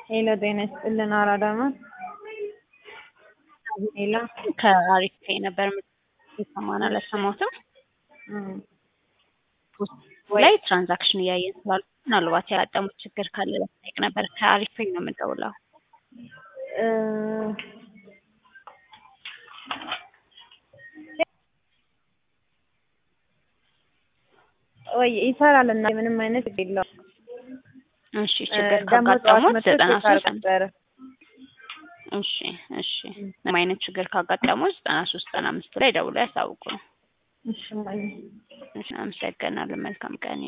ሄሎ ጤና ይስጥልን አራዳ ነው። ሄሎ ከአሪፍ ፔይ ነበር የሰማን አልሰማሁትም። ላይ ትራንዛክሽን እያየን ስላሉ ምናልባት ያጋጠሙት ችግር ካለ ለመጠየቅ ነበር። ከአሪፍ ፔይ ነው የምንደውለው። ወይ ይሰራል እና ምንም አይነት የለውም። እሺ ችግር ደግሞ ጠዋት ካጋጠሙት መጥቶ ዘጠና ቼክ ሶስት ነበረ። እሺ እሺ ምንም አይነት ችግር ካጋጠሙት ዘጠና ሶስት ዘጠና አምስት ላይ ደውለው ያሳውቁ ነው። እሺ እማዬ። እሺ አመሰግናለሁ። መልካም ቀን